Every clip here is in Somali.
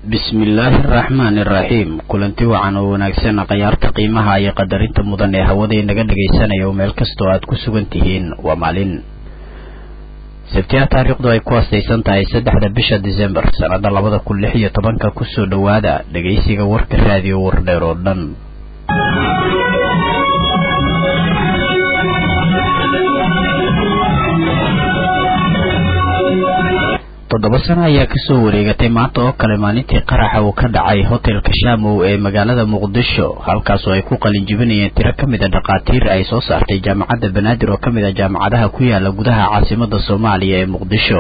bismillaahi araxmaani iraxiim kulanti wacan oo wanaagsan khayaarta qiimaha iyo qadarinta mudan ee hawada inaga dhagaysanaya oo meel kastoo aad ku sugan tihiin waa maalin sabtiya taariikhdu ay ku astaysan tahay saddexda bisha disembar sannada labada kun lix iyo tobanka kusoo dhowaada dhagaysiga warka raadiyo wardheer oo dhan toddoba sano ayaa kasoo wareegatay maanta oo kale maalintii qaraxa uu ka dhacay hotelka shamow ee magaalada muqdisho halkaasoo ay ku qalinjibinayeen tiro ka mid a dhakhaatiir ay soo saartay jaamacadda banaadir oo ka mid a jaamacadaha ku yaala gudaha caasimada soomaaliya ee muqdisho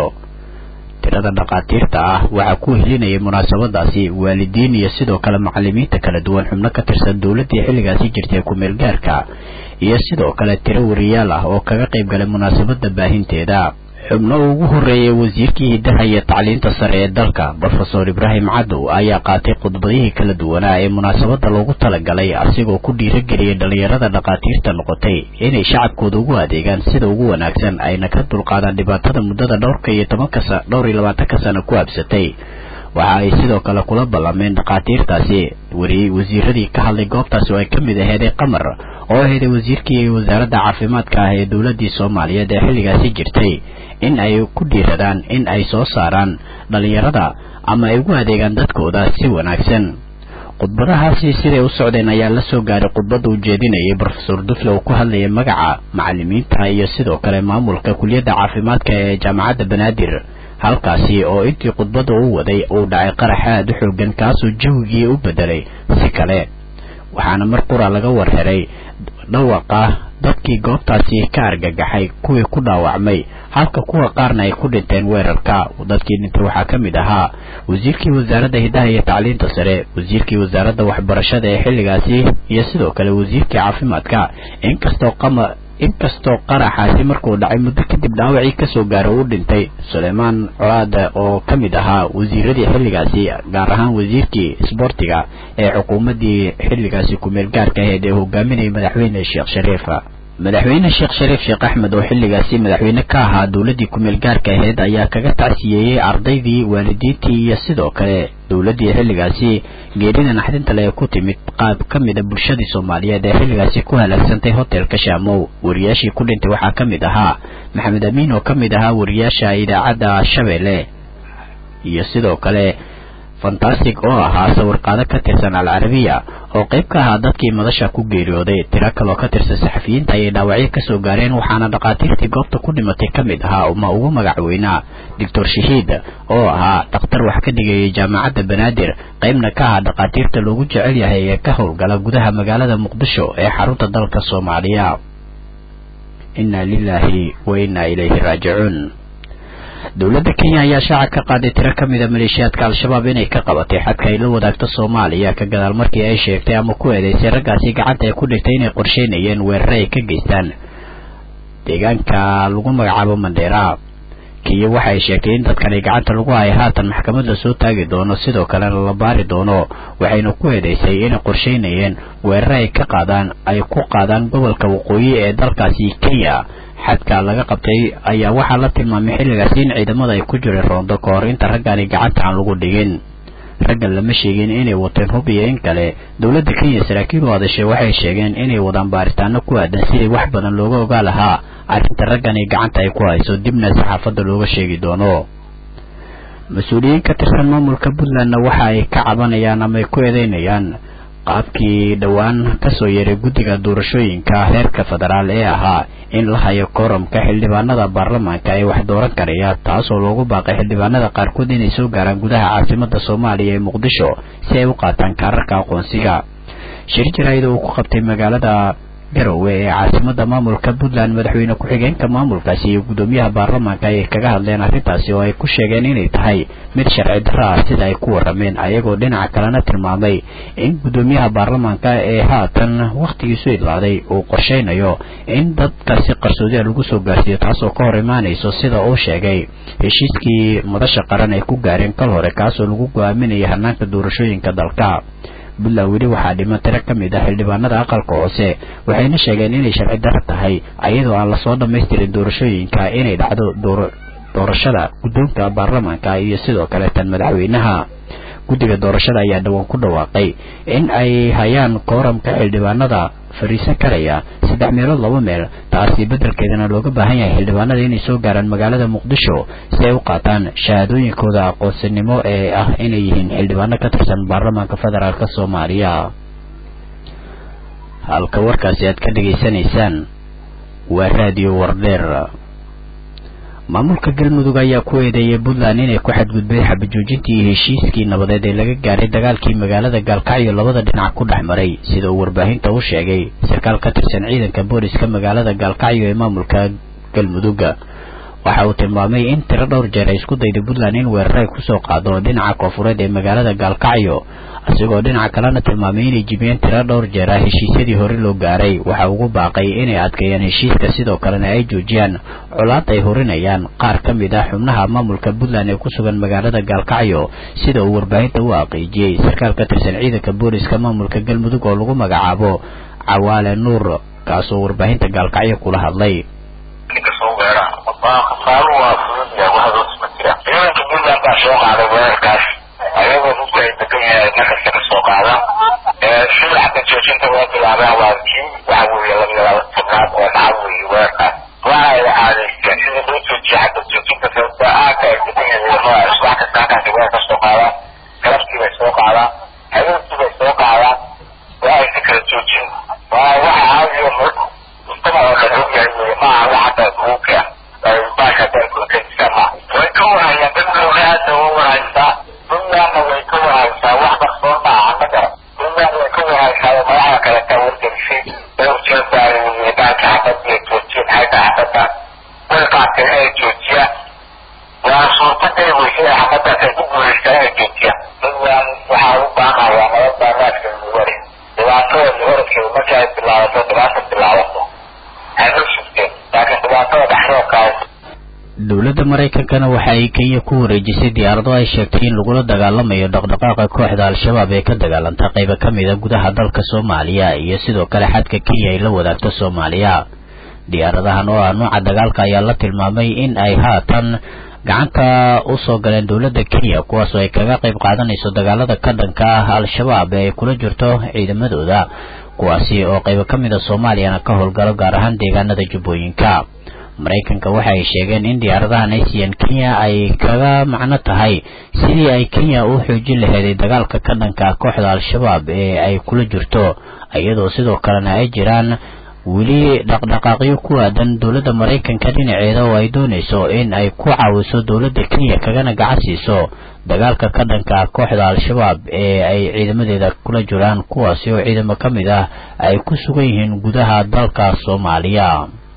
tirada dhakhaatiirta ah waxaa ku helinayay munaasabadaasi waalidiin iyo sidoo kale macalimiinta kala duwan xubno ka tirsan dowladdii xilligaasi jirtay ku-meel gaarka iyo sidoo kale tiro wariyaal ah oo kaga qayb galay munaasabada baahinteeda xubno ugu horreeyay wasiirkii hiddaha iyo tacliinta sare ee dalka brofesor ibraahim cadow ayaa qaatay khudbadihii kala duwanaa ee munaasabadda loogu talagalay asigoo ku dhiirageliyay dhallinyarada dhakhaatiirta noqotay inay shacabkooda ugu adeegaan sida ugu wanaagsan ayna ka dulqaadaan dhibaatada muddada dhowrka iyo tobanka dhowr iyo labaatanka sano ku habsatay waxa ay sidoo kale kula ballameen dhakhaatiirtaasi wari wasiiradii ka hadlay goobtaasi oo ay ka mid aheeday qamar oo aheeday wasiirkii wasaaradda caafimaadka ah ee dowladdii soomaaliyeed ee xilligaasi jirtay in ay ku dhiiradaan in ay soo saaraan dhallinyarada ama ay ugu adeegaan dadkooda si wanaagsan khudbadahaasi siday u socdeen ayaa la soo gaaray khudbadda uu jeedinayay brofesor dufle oo ku hadlayay magaca macalimiinta iyo sidoo kale maamulka kuliyadda caafimaadka ee jaamacadda banaadir halkaasi oo intii khudbadda u waday uu dhacay qarax aad u xoogan kaasoo jawigii u bedelay si kale waxaana mar qura laga warheray dhawaqa dadkii goobtaasi ka argagaxay kuwii ku dhaawacmay halka kuwa qaarna ay ku dhinteen weerarka dadkii dhintay waxaa ka mid ahaa wasiirkii wasaaradda hiddaha iyo tacliinta sare wasiirkii wasaaradda waxbarashada ee xilligaasi iyo sidoo kale wasiirkii caafimaadka inkastoo qama inkastoo qaraxaasi markuu dhacay muddo kadib dhaawacii kasoo gaara uu dhintay suleymaan colaada oo ka mid ahaa wasiiradii xilligaasi gaar ahaan wasiirkii isboortiga ee xukuumaddii xilligaasi ku-meel gaarka aheyd ee hogaaminayay madaxweyne sheekh shariif madaxweyne sheekh shariif sheekh axmed oo xilligaasi madaxweyne ka ahaa dowladdii ku-meel gaarka aheyd ayaa kaga tacsiyeeyey ardaydii waalidiintii iyo sidoo kale dowladdii xilligaasi geerida naxdinta le ee ku timid qaab ka mid a bulshadii soomaaliyeed ee xilligaasi ku halaagsantay hotelka shaamow wariyaashii ku dhintay waxaa ka mid ahaa maxamed amiin oo ka mid ahaa wariyaasha idaacadda shabeelle iyo sidoo kale fantastic oo ahaa sawirqaado ka tirsan alcarabiya oo qayb ka ahaa dadkii madasha ku geeriyooday tiro kaloo ka tirsan saxafiyiinta ayay dhaawacyo kasoo gaareen waxaana dhakhaatiirtii goobta ku dhimatay ka mid ahaa uma ugu magac weynaa doctor shahiid oo ahaa dhakhtar wax ka dhigayay jaamacadda banaadir qaybna ka ahaa dhakhaatiirta loogu jecel yahay ee ka howlgala gudaha magaalada muqdisho ee xarunta dalka soomaaliya inna lilaahi wa inna ilayhi raajicuun dowladda kenya ayaa shaaca ka qaaday tiro ka mid a maleeshiyaadka al-shabaab inay ka qabatay xadka ay la wadaagto soomaaliya ka gadaal markii ay sheegtay ama ku eedeysay raggaasi gacanta ay ku dhigtay inay qorsheynayeen weerare ay ka geystaan deegaanka lagu magacaabo mandheera kenya waxa ay sheegtay in dadkani gacanta lagu haya haatan maxkamad la soo taagi doono sidoo kalena la baari doono waxayna ku eedeysay inay qorsheynayeen weerare ay ka qaadaan ay ku qaadaan gobolka waqooyi ee dalkaasi kenya xadka laga qabtay ayaa waxaa la tilmaamay xilligaasi in ciidamada ay ku jireen roondo ka hor inta raggaani gacanta aan lagu dhigin raggan lama sheegin inay wateen hub iyo in kale dowladda kenya saraakiil u hadashay waxay sheegeen inay wadaan baaritaano ku aadan sidii wax badan looga ogaa lahaa arrinta raggani gacanta ay ku hayso dibna saxaafadda looga sheegi doono mas-uuliyiin ka tirsan maamulka puntlandna waxa ay ka cabanayaan ama ay ku eedeynayaan qaabkii dhowaan kasoo yeeray guddiga doorashooyinka heerka federaal ee ahaa in la hayo kooramka xildhibaanada baarlamaanka ee wax dooran karaya taasoo loogu baaqay xildhibaanada qaarkood inay soo gaaraan gudaha caasimada soomaaliya ee muqdisho si ay u qaataan kaararka aqoonsiga shir jaraa'id uu ku qabtay magaalada garowe ee caasimada maamulka puntland madaxweyne ku-xigeenka maamulkaasi iyo guddoomiyaha baarlamaanka ayay kaga hadleen arrintaasi oo ay ku sheegeen inay tahay mid sharci darro ah sida ay ku warrameen ayagoo dhinaca kalena tilmaamay in guddoomiyaha baarlamaanka ee haatan wakhtigiisu idlaaday uu qorsheynayo in dadkaasi qarsoodiya lagu soo gaarsiiyo taasoo ka hor imaanayso sida uu sheegay heshiiskii madasha qaran ay ku gaareen kal hore kaasoo lagu go-aaminayay hanaanka doorashooyinka dalka puntland weli waxaa dhiman tiro ka mid ah xildhibaanada aqalka hoose waxayna sheegeen inay sharci darro tahay ayadoo aan lasoo dhammaystirin doorashooyinka inay dhacdo doorashada guddoonka baarlamaanka iyo sidoo kale tan madaxweynaha guddiga doorashada ayaa dhowaan ku dhawaaqay in ay hayaan kooramka xildhibaanada fariisan karaya saddex meelood laba meel taasi beddelkeedana looga baahan yahay xildhibaanada inay soo gaaraan magaalada muqdisho si ay u qaataan shahaadooyinkooda aqoonsinimo ee ah inay yihiin xildhibaano ka tirsan baarlamaanka federaalk soomaaliya halka warkaasi aad ka dhegaysanaysaan waa raadiyo wardheer maamulka galmudug ayaa ku eedeeyay puntland inay ku xadgudbay xabajoojintii iyo heshiiskii nabadeed ee laga gaaray dagaalkii magaalada gaalkacyo labada dhinac ku dhex maray sida uu warbaahinta u sheegay sarkaal ka tirsan ciidanka booliska magaalada gaalkacyo ee maamulka galmudug waxa uu tilmaamay in tiro dhowr jeer ay isku dayday puntland in weerar ay kusoo qaado dhinaca koonfureed ee magaalada gaalkacyo asigoo dhinaca kalena tilmaamay inay jibiyeen tiro dhowr jeer ah heshiisyadii hore loo gaaray waxa ugu baaqay inay adkeeyaan heshiiska sidoo kalena ay joojiyaan colaad ay horinayaan qaar ka mid ah xubnaha maamulka puntland ee ku sugan magaalada gaalkacyo sida uu warbaahinta u aqiijiyey sarkaal ka tirsan ciidanka booliska maamulka galmudug oo lagu magacaabo cawaale nuur kaasoo warbaahinta gaalkacyo kula hadlay ciidanka puntland baa soo qaaday weerarkaas ayagoo runtii ay degan yahay markasta ka soo qaada sida xagga joojinta loo bilaabaa waa kii waxa weeye labiyo tobnaad oo dhaca weeye weerarkaas waxa ay caadaysteen sida loo joojiya xagga joojinta sababta aagka ay degan yahay ciidamada subax kasta halkaasi weerar ka soo qaadaan galabtii bay soo qaadaan habeenkii bay soo qaadaan waa aysa kala joojin waa waxa caadiyo mujtamac oo dhan ogyahay weye maaha wax hadda guuka baasha dalkulkadiska ma way ka warhayaan dadkooda aada uga warhaysaa puntlandna way ka warhaysaa wax qarsoon maaha ma garan puntland way ka warhaysaa oo madaxda kale ka wargelisay dhowr jeer baa baanka xabadiya joojiyeen xagga xabadda way qaateen inay joojiyaan waa suurtagal weyse ee xabadaas ay ku guulaystaan inay joojiyaan puntland waxaa u baaqayaa nabad baa naaska lagu wari dhibaatada lahoradkeeda marka ay bilaabato dhibaata bilaabato hayma sugteen laakiin dhibaatada dhexdoodkaas dowladda maraykankana waxa ay kenya ku wareejisay diyaarado ay sheegtay in lagula dagaalamayo dhaqdhaqaaqa kooxda al-shabaab ee ka dagaalanta qaybo ka mid a gudaha dalka soomaaliya iyo sidoo kale xadka kenya ay la wadaagto soomaaliya diyaaradahan oo ah nooca dagaalka ayaa la tilmaamay in ay haatan gacanta usoo galeen dowladda kenya kuwaasoo ay kaga qayb qaadanayso dagaalada ka dhanka ah al-shabaab ee ay kula jirto ciidamadooda kuwaasi oo qaybo ka mid a soomaaliyana ka howlgalo gaar ahaan deegaanada jubbooyinka maraykanka waxa ay sheegeen in diyaaradahan ay siiyeen kenya ay kaga macno tahay sidii ay kenya u xoojin laheeday dagaalka ka dhanka kooxda al-shabaab ee ay kula jirto iyadoo sidoo kalena ay jiraan weli dhaqdhaqaaqyo ku aadan dowladda maraykanka dhinaceeda oo ay doonayso in ay ku caawiso dowladda kenya kagana gacan siiso dagaalka ka dhanka kooxda al-shabaab ee ay ciidamadeeda kula jiraan kuwaasi oo ciidamo ka mid ah ay ku sugan yihiin gudaha dalka soomaaliya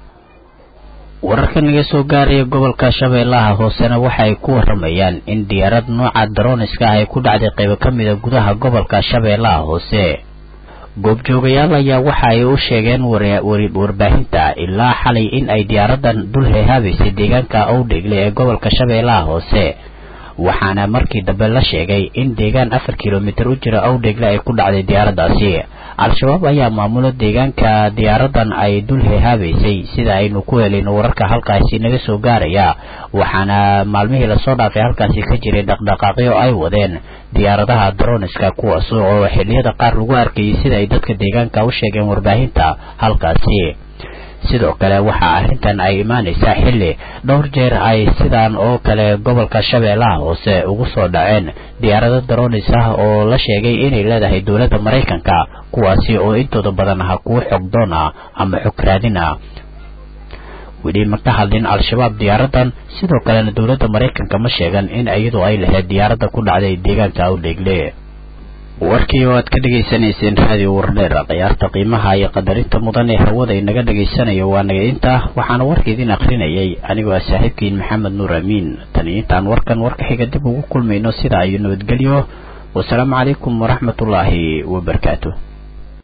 wararka naga soo gaaraya gobolka shabeellaha hoosena waxa ay ku waramayaan in diyaarad nooca daroniska ah ay ku dhacday qaybo ka mid a gudaha gobolka shabeellaha hoose goobjoogayaal ayaa waxa ay u sheegeen warbaahinta ilaa xalay in ay diyaaradan dul heehaabaysay deegaanka owdhegle ee gobolka shabeellaha hoose waxaana markii dambe la sheegay in deegaan afar kilomitir u jira owdhegle ay ku dhacday diyaaraddaasi al-shabaab ayaa maamulo deegaanka diyaaradan ay dul heehaabaysay sida aynu ku helayno wararka halkaasi naga soo gaaraya waxaana maalmihii lasoo dhaafay halkaasi ka jiray dhaqdhaqaaqyo ay wadeen diyaaradaha daroniska kuwaas oo xilliyada qaar lagu arkayay sida ay dadka deegaanka u sheegeen warbaahinta halkaasi sidoo kale waxaa arrintan ay imaanaysaa xilli dhowr jeer ay sidaan oo kale gobolka shabeellaha hoose ugu soo dhaceen diyaarado daronis ah oo la sheegay inay leedahay dowladda maraykanka kuwaasi oo intooda badan aha kuwo xogdoon ah ama xog raadin ah weli ma ka hadlin al-shabaab diyaaradan sidoo kalena dowladda maraykanka ma sheegan in iyadu ay lahayd diyaaradda ku dhacday deegaanka awdheegle warkii oo aad ka dhegaysanayseen raadiyo wardheer khiyaarta qiimaha iyo qadarinta mudan ee hawada inaga dhegaysanayo waa naga intaa waxaana warka idin akrinayay anigoo ah saaxiibkiin maxamed nuur amiin tan iyo intaan warkan warka xiga dib ugu kulmayno sida ayu nabadgelyo wasalaamu calaykum waraxmatullaahi wabarakaatu